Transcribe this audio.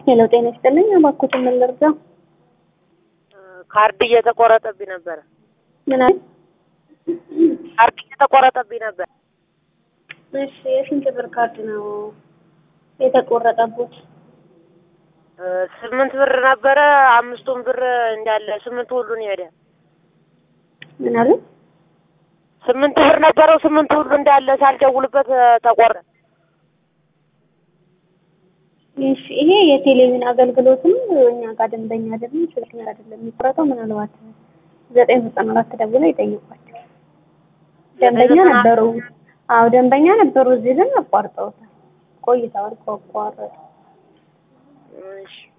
ሄሎ ጤና ይስጥልኝ። እባክዎትን ምን ልርዳ? ካርድ እየተቆረጠብኝ ነበረ። ምን አለ? ካርድ እየተቆረጠብኝ ነበር። እሺ የስንት ብር ካርድ ነው የተቆረጠቦት? እ ስምንት ብር ነበረ። አምስቱን ብር እንዳለ ስምንት ሁሉን ሄደ። ምን አለ? ስምንት ብር ነበረው። ስምንት ሁሉ እንዳለ ሳልደውልበት እ ተቆረጠ። እሺ ይሄ የቴሌቪዥን አገልግሎትም እኛ ጋር ደንበኛ አይደለም፣ ስልክ አይደለም የሚቆረጠው። ምናልባት ዘጠኝ ዘጠና አራት ደውለው ይጠይቋቸው። ደንበኛ ነበሩ። አዎ ደንበኛ ነበሩ። እዚህ ግን አቋርጠውታል፣ ቆይተዋል ከቋረጡ። እሺ